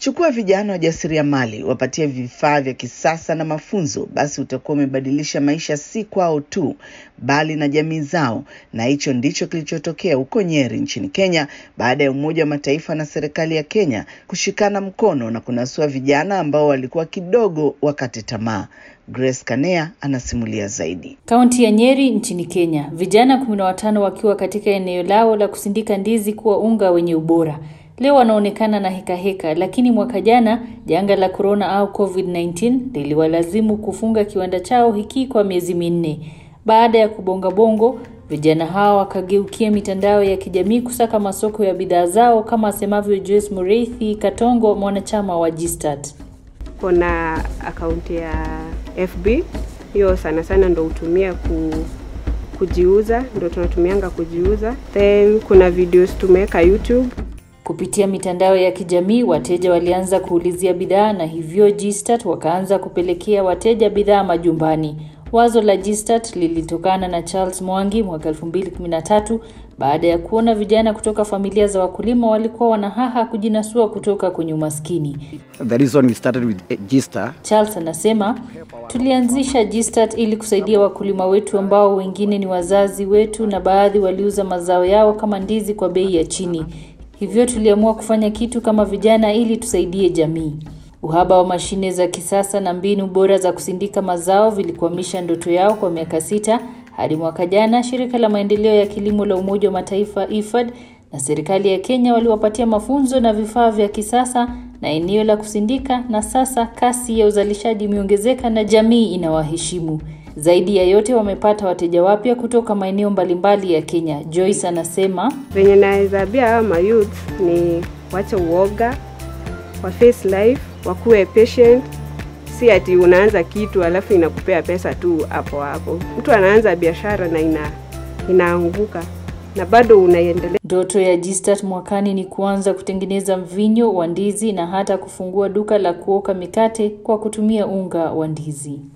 Chukua vijana wajasiriamali, wapatie vifaa vya kisasa na mafunzo, basi utakuwa umebadilisha maisha si kwao tu, bali na jamii zao. Na hicho ndicho kilichotokea huko Nyeri nchini Kenya baada ya Umoja wa Mataifa na serikali ya Kenya kushikana mkono na kunasua vijana ambao walikuwa kidogo wakati tamaa. Grace Kanea anasimulia zaidi. Kaunti ya Nyeri nchini Kenya, vijana kumi na watano wakiwa katika eneo lao la kusindika ndizi kuwa unga wenye ubora leo wanaonekana na heka heka, lakini mwaka jana janga la corona au COVID-19 liliwalazimu kufunga kiwanda chao hiki kwa miezi minne. Baada ya kubonga bongo, vijana hao wakageukia mitandao ya kijamii kusaka masoko ya bidhaa zao, kama asemavyo Joyce Mureithi Katongo, mwanachama wa Gstart. Kuna akaunti ya FB hiyo sana sana ndo hutumia ku kujiuza, ndo tunatumianga kujiuza. Then kuna videos tumeweka YouTube. Kupitia mitandao ya kijamii wateja walianza kuulizia bidhaa na hivyo Gstart wakaanza kupelekea wateja bidhaa majumbani. Wazo la Gstart lilitokana na Charles Mwangi mwaka 2013 baada ya kuona vijana kutoka familia za wakulima walikuwa wanahaha kujinasua kutoka kwenye umaskini. The reason we started with Gstart. Charles anasema tulianzisha Gstart ili kusaidia wakulima wetu ambao wengine ni wazazi wetu na baadhi waliuza mazao yao kama ndizi kwa bei ya chini. Hivyo tuliamua kufanya kitu kama vijana ili tusaidie jamii. Uhaba wa mashine za kisasa na mbinu bora za kusindika mazao vilikwamisha ndoto yao kwa miaka sita hadi mwaka jana shirika la maendeleo ya kilimo la Umoja wa Mataifa IFAD na serikali ya Kenya waliwapatia mafunzo na vifaa vya kisasa na eneo la kusindika, na sasa kasi ya uzalishaji imeongezeka na jamii inawaheshimu. Zaidi ya yote wamepata wateja wapya kutoka maeneo mbalimbali ya Kenya. Joyce anasema venye naweza ambia hawa mayouth ni wache uoga, wa face life, wakuwe patient. Si ati unaanza kitu alafu inakupea pesa tu hapo hapo. Mtu anaanza biashara na ina inaanguka na bado unaendelea. Ndoto ya Gstart mwakani ni kuanza kutengeneza mvinyo wa ndizi na hata kufungua duka la kuoka mikate kwa kutumia unga wa ndizi.